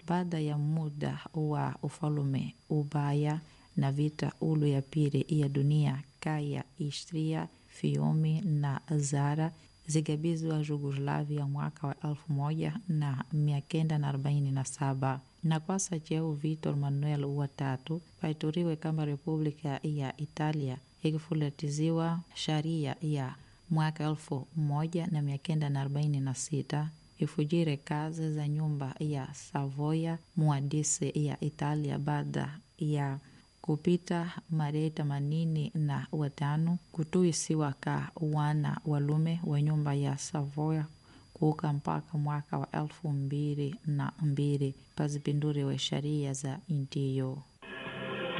baada ya muda wa ufalume ubaya na vita ulu ya pili ya dunia kaya Istria, Fiume na Zara zigabizwa Jugoslavia mwaka wa elfu moja na mia kenda na arobaini na saba na kwasa cheo Vitor Manuel watatu paituriwe kama Republika ya Italia ikifulatiziwa sharia ya mwaka elfu moja na mia kenda na arobaini na sita ifujire kazi za nyumba ya Savoya muadisi ya Italia baada ya kupita marei themanini na watano kutuisiwa ka wana walume wa nyumba ya Savoya kuuka mpaka mwaka wa elfu mbili na mbili pazipinduriwe sharia za intiyo